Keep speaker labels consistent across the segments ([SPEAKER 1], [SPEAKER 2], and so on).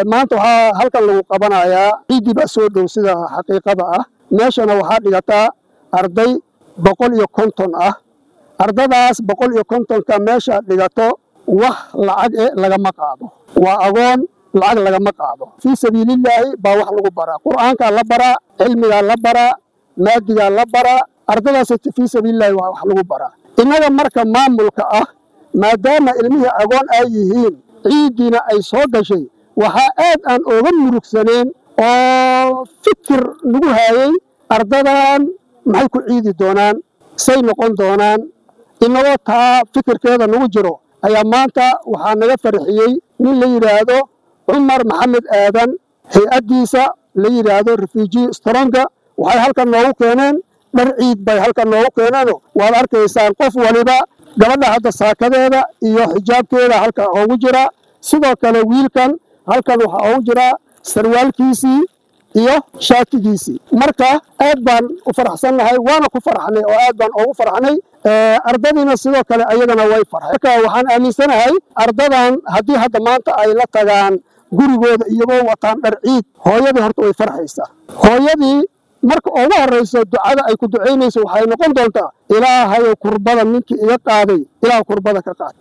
[SPEAKER 1] maanta waxaa halkan lagu qabanayaa ciiddii baa soo dhow sida xaqiiqada ah meeshana waxaa dhigataa arday boqol iyo konton ah ardadaas boqol iyo kontonka meesha dhigato wax lacag e lagama qaado waa agoon lacag lagama qaado fii sabiilillaahi baa wax lagu baraa qur'aankaa la baraa cilmigaa la baraa maadigaa la baraa ardadaas fii sabiilillahi waa wax lagu baraa innaga marka maamulka ah maadaama ilmihii agoon ay yihiin ciiddiina ay soo gashay waxaa aad aan ooga murugsaneen oo fikir nagu haayey ardadan maxay ku ciidi doonaan say noqon doonaan inagoo taa fikirkeeda nagu jiro ayaa maanta waxaa naga farxiyey nin la yidhaahdo cumar maxamed aadan hay-addiisa la yidhaahdo refuji stronga waxay halkan noogu keeneen dhar ciid bay halkan noogu keeneeno waad arkaysaan qof waliba gabadha hadda saakadeeda iyo xijaabkeeda halkan oogu jira sidoo kale wiilkan halkan waxaa oogu jiraa sarwaalkiisii iyo shaatigiisii marka aad baan u faraxsannahay waana ku farxnay oo aad baan oogu farxnay ardadiina sidoo kale ayagana way farxay marka waxaan aaminsanahay ardadan haddii hadda maanta ay la tagaan gurigooda iyagoo wataan dhar ciid hooyadii horta way farxaysaa hooyadii marka ugu horrayso ducada ay ku ducaynayso waxay noqon doontaa ilaahayow kurbada ninkii iga qaaday ilaah kurbada ka qaad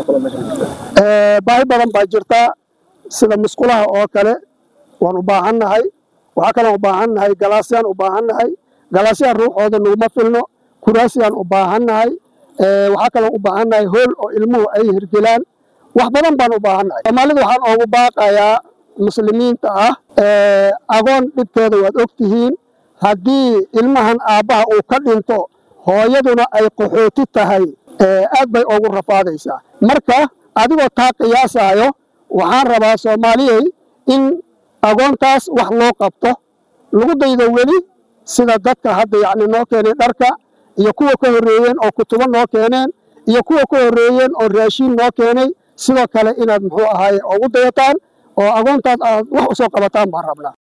[SPEAKER 1] baahi badan baa jirtaa sida musqulaha oo kale waan u baahannahay waxaa kaloon u baahannahay galaasyaan u baahannahay galaasyaan ruuxooda naguma filno kuraasiyaan u baahannahay waxaa kaloon u baahannahay hool oo ilmuhu ay hirgelaan wax badan baan u baahannahay soomaalida waxaan oogu baaqayaa muslimiinta ah agoon dhibkeeda waad og tihiin haddii ilmahan aabbaha uu ka dhinto hooyaduna ay qaxooti tahay aad bay oogu rafaadaysaa marka adigoo taa qiyaasayo waxaan rabaa soomaaliyey in agoontaas wax loo qabto lagu daydo weli sida dadka hadda yacni noo keenay dharka iyo kuwa ka horreeyeen oo kutubo noo keeneen iyo kuwa ka horreeyeen oo raashiin noo keenay sidoo kale inaad muxuu ahaaye ugu dayataan oo agoontaas aad wax u soo qabataan baan rabnaa